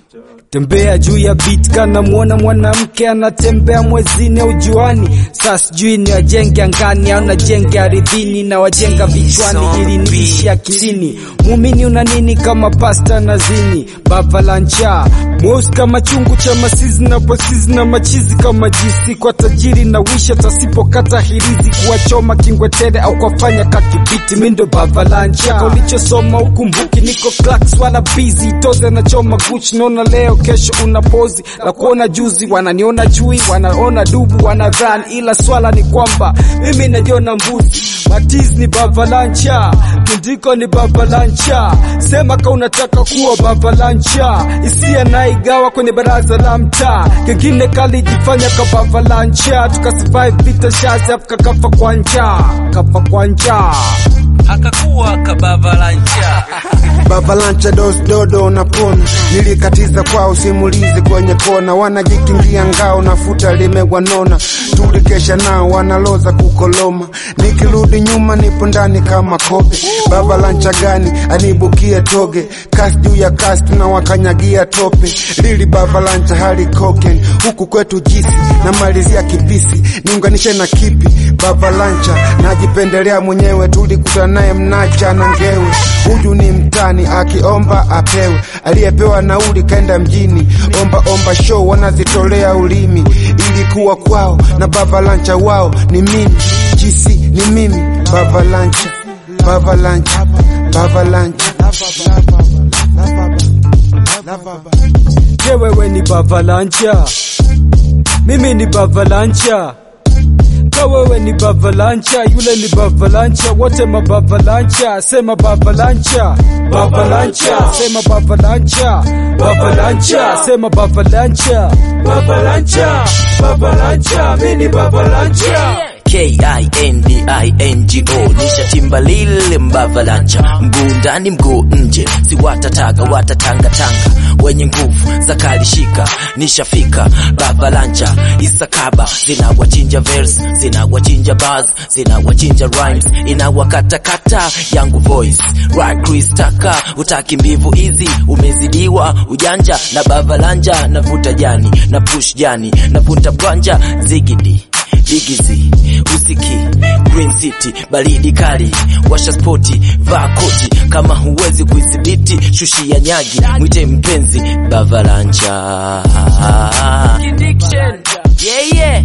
tembea juu ya beat kana muona mwanamke anatembea mwezini au juani saa sijui ni wajenge angani au najenge aridhini na wajenga vichwani ili niishi akilini muumini una nini kama pasta na zini bava la njaa mweusi kama chungu cha masizi na posizi na machizi kama jisi kwa tajiri na wisha tasipokata hirizi kuwachoma kingwetere au kwafanya kakibiti mindo bava la njaa ulichosoma ukumbuki niko clacks wala busy toze na choma guchi naona leo kesho una pozi la kuona juzi wananiona chui wanaona dubu wanadhan ila swala ni kwamba mimi najiona mbuzi matiz ni bavalancha kindiko ni bavalancha sema ka unataka kuwa bavalancha isia naigawa kwenye baraza la mtaa kengine kalijifanya ka bavalancha tukasurvive vita shazi afu kakafa kwa njaa kafa kwa njaa akakuwa kabava la njaa Babalancha dos dodo napona, nilikatiza kwao simulizi kwenye kona, wanajikingia ngao na futa limewanona, tulikesha nao wanaloza kukoloma, nikirudi nyuma nipo ndani kama kobe. Babalancha gani anibukie toge, kasi juu ya kasi tunawakanyagia tope, lili babalancha hali koken, huku kwetu jisi na malizia kibisi, niunganishe na kipi? Babalancha najipendelea mwenyewe, tulikutana naye mnacha na ngewe, huyu ni mtani akiomba apewe, aliyepewa nauli kaenda mjini, omba omba show wanazitolea ulimi, ilikuwa kwao na baba lancha wao ni mimi, jisi ni mimi, baba lancha, baba lancha, baba lancha. Je, wewe ni bavalancha? Mimi ni bavalancha. Ka wewe ni bavalancha, yule ni bavalancha, wote mabavalancha. Sema bavalancha, bavalancha, sema bavalancha, bavalancha, sema bavalancha, bavalancha, bavalancha, mimi ni bavalancha. K-I-N-D-I-N-G-O nishatimba lile mbavalancha, mguu ndani mguu nje, si watataga watatangatanga, wenye nguvu za kalishika, nishafika bavalancha, isakaba zinawachinja verse, zinawachinja bars, zinawachinja rhymes, inawakatakata yangu voice, right Chris Taka, utaki mbivu hizi, umezidiwa ujanja na bavalanja, navuta jani na push jani, navuta bwanja zigidi Ligizi, usiki, Green City, baridi kali, washa spoti, vaa koti, kama huwezi kuidhibiti, shushia nyagi, mwite mpenzi, bavalanja. Yeah, yeah.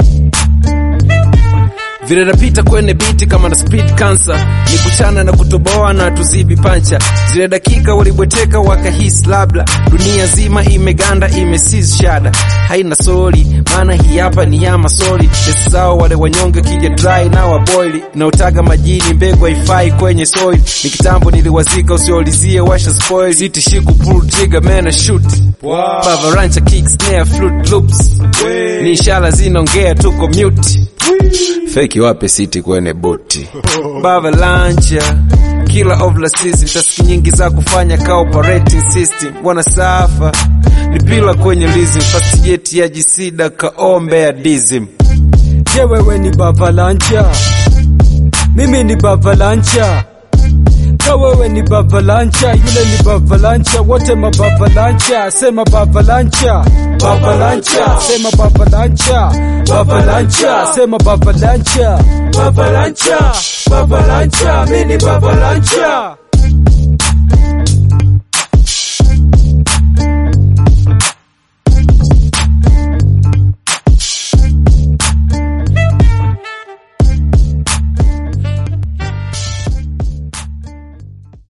vile napita kwenye biti kama na speed cancer ni kuchana na kutoboa na tuzibi pancha zile dakika walibweteka wakahisi labda dunia zima imeganda imesiz shada haina soli maana hii hapa ni ya masoli pesa zao wale wanyonge kija dry na waboili inaotaga majini mbegu haifai kwenye soil ni kitambo niliwazika usiolizie washa spoil sitishiku pull trigger man a shoot wow. bavarancha kick snare flute loops ni ishara zinaongea tuko mute feki wape siti kwenye boti baba lancha kila of la season taski nyingi za kufanya ka operating system wana safa lipila kwenye lizim fast jet ya jisida kaombe ya dizim Je, wewe ni bavalancha? Mimi ni bavalancha. Ka wewe ni bavalancha, yule ni bavalancha, wote mabavalancha. Sema bavalancha, bavalancha, sema bavalancha, bavalancha, sema bavalancha, bavalancha, bavalancha, mimi ni bavalancha.